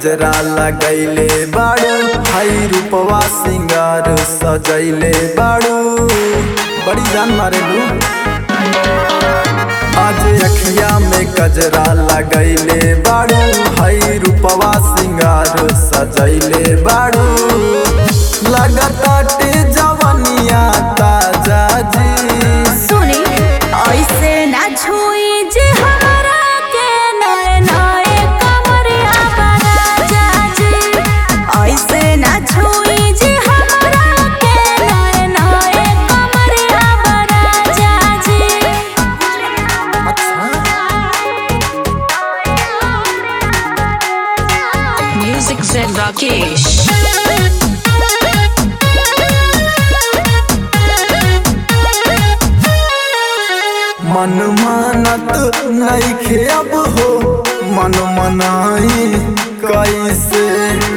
गजरा लगैले बाड़ू हई रूपवा सिंगार सजैले बाड़ू बड़ी जान मारे लू आज अखिया में गजरा लगैले बाड़ू हई रूपवा सिंगार सजैले बाड़ू लगताटे जवनिया ताजा जी सुनी ऐसे ना छुई जे हमरा के नए नए कमरिया बना जाजी ऐसे ना छुई जे हमरा के नए नए कमरिया बना जाजी Music Zen Rakesh. मन मानत नइखे अब हो मन मनाई कैसे